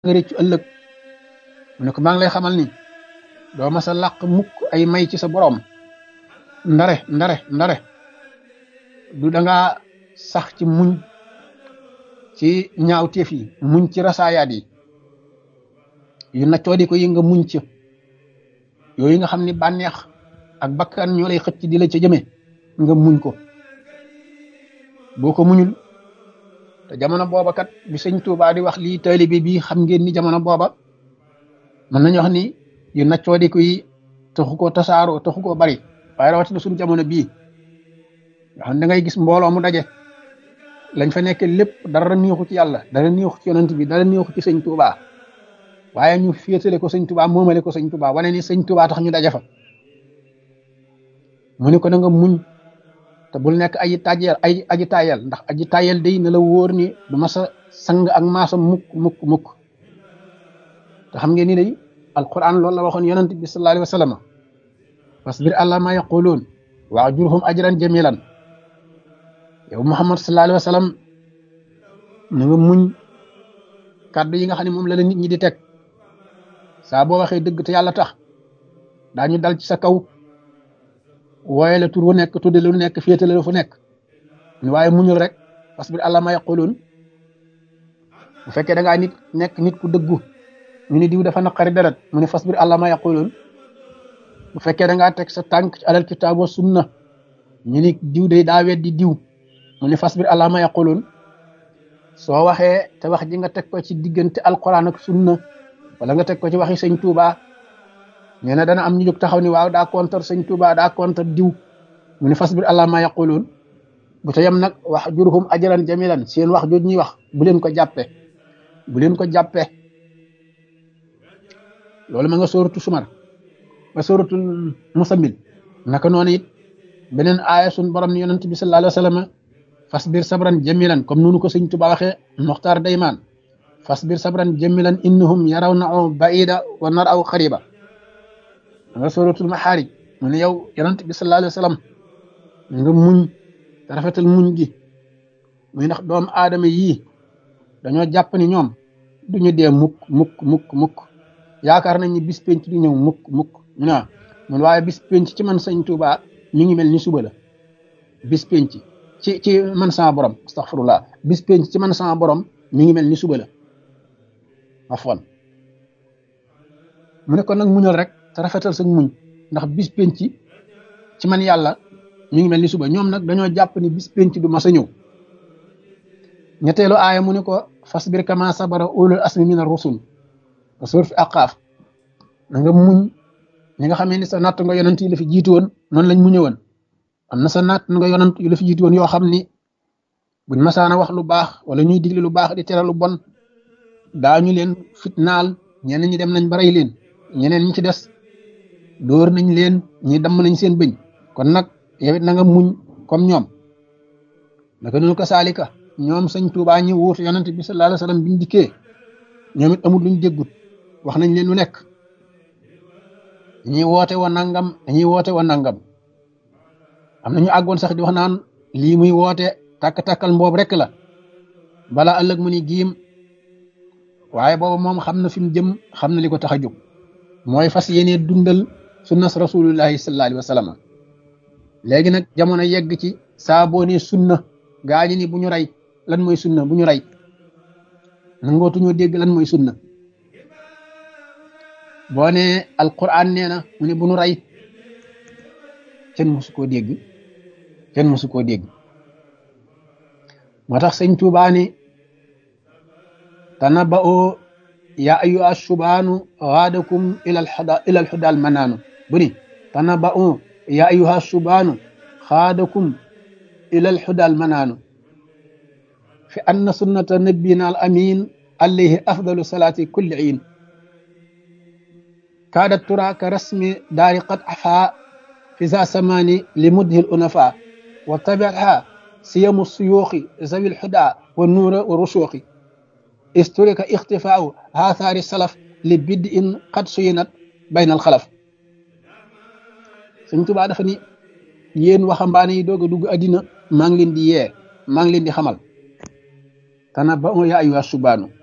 nga rëccu ëllëg mu ne ko maa ngi lay xamal ni doo ma sa làq mukk ay may ci sa boroom ndare ndare ndare du dangaa sax ci muñ ci ñaawteef yi muñ ci rasaayaat yi yu naccoo di ko yi nga muñ ci yooyu nga xam ni bànneex ak bakkan ñoo lay xëcc di la ca jëme nga muñ ko boo ko muñul te jamono booba kat bi sëñ Tuubaa di wax lii taalibe bi xam ngeen ni jamono booba mën nañu wax ni yu naccoo di ko yi taxu koo tasaaroo taxu koo bari waaye rawatina suñu jamono bii nga xam da ngay gis mbooloo mu daje lañ fa nekk lépp dara neexu ci yàlla dara neexu ci yonent bi dara neexu ci sëñ Tuubaa waaye ñu féetale ko sëñ Tuubaa moomale ko sëñ Tuubaa wane ni sëñ Tuubaa tax ñu daje fa mu ne ko na nga muñ te bul nekk aji tàjjeel ay aji tàyyel ndax aji tàyyel day na la wóor ni du ma sa sang ak maasa mukk mukk mukk te xam ngeen ni day alquran loolu la waxoon yonent bi sallallahu alayhi wa sallam fasbir ala ma yaquluun wa ajurhum ajran jamilan yow muhammad sallallahu alayhi wa sallam na nga muñ kàddu yi nga xam ne moom la la nit ñi di teg saa boo waxee dëgg te yàlla tax daañu dal ci sa kaw wooye la tur wu nekk tudde lu nekk féetale la fu nekk waaye muñul rek fasbir ala ma yaquluun bu fekkee da ngaa nit nekk nit ku dëggu ñu ni diw dafa naqari deret mu ne fasbir ala ma yaquluun bu fekkee da ngaa teg sa tànk ci alal kitaab wa sunna ñu ni diw day daa weddi diw mu ne fasbir ala ma yaquluun soo waxee te wax ji nga teg ko ci diggante alquran ak sunna wala nga teg ko ci waxi sëñ Tuuba nee na dana am ñu jóg taxaw ni waaw daa kontar sëñ Tuuba daa kontar diw mu ne fasbir ala ma yaquluun bu te yem nag wax jurhum ajran jamilan seen wax jooju ñuy wax bu leen ko jàppe bu leen ko jàppe loolu ma nga sóoratu sumar ba sóoratul musammil naka noonu it beneen aaya sun borom ni yonent bi sallallahu alayhi wa sallam fasbir sabran jamilan comme noonu ko sëñ Tuba waxee Moxtaar Daymaan fasbir sabran jamilan innahum yarawnahu baida wa naraw xariba nga suratul maxaarij mu ne yow yonent bi sallallahu alayhi wa sallam nga muñ te rafetal muñ gi muy ndax doomu aadama yii dañoo jàpp ni ñoom duñu dee mukk mukk mukk mukk yaakaar nañ ni bis penc du ñëw mukk mukk mu ne mun waaye bis penc ci man sëñ Tuba mi ngi mel ni suba la bis penc ci ci man sama borom astaghfirullah bis penc ci man sama borom mi ngi mel ni suba la afwan mu ne ko nag muñal rek te rafetal sa muñ ndax bis penc ci man yàlla mi ngi mel ni suba ñoom nag dañoo jàpp ni bis penc du mas a ñëw ñetteelu aaya mu ne ko fasbir kama sabara ulul asmi min ar-rusul surat aqaaf na nga muñ ñi nga xamee ni sa natt nga yonent yi la fi jiitu woon noonu lañ muñe woon am na sa natt nga yonent yu la fi jiitu woon yoo xam ni buñ masaana wax lu baax wala ñuy digle lu baax di tere lu bon daañu leen fitnaal ñeneen ñi dem nañ ba rey leen ñeneen ñi ci des dóor nañ leen ñi damm nañ seen bëñ kon nag yow it na nga muñ comme ñoom naka noonu ko saalika ñoom sëñ Tuubaa ñi wuutu yonent bi sallallahu alayhi wa sallam biñ dikkee ñoom it amul luñ déggut wax nañ leen lu nekk dañuy woote wa nangam dañuy woote wa nangam am na ñu àggoon sax di wax naan lii muy woote takk-takkal mboob rek la bala ëllëg mu ni giim waaye booba moom xam na fi mu jëm xam na li ko tax a jóg mooy fas yéene dundal sunnas rasulullahi sallallahu alayhi wa sallam léegi nag jamono yegg ci saa boo nee sunna gaa ñi ni bu ñu rey lan mooy sunna bu ñu rey nangootuñoo dégg lan mooy sunna boo nee alquran nee na mu ne bu ñu rey kenn mësu koo dégg kenn mësu koo dégg moo tax sëñ Tuubaa ni tanaba'u ya ayyuha subaanu gaadakum ila alhuda ila alhuda almanaanu bu ni tanaba'u ya ayyuha subaanu gaadakum ila alhuda almanaanu fi anna sunnata nabiyina al amin alayhi afdalu salaati kulli iin kaadat tura ka rasmi daari qad afa fi za samani li mudhi al unafa wa tabi'aha siyamu suyuuxi zawi alhuda wa nuura wa rushuuxi isturika ixtifaau haathaari salaf li bidd in qad suyinat bayna alxalaf Sëñ Tuubaa dafa ni yéen waxambaane yi doog a dugg addina maa ngi leen di yee maa ngi leen di xamal tanabba'u yaa ayyuha subaanu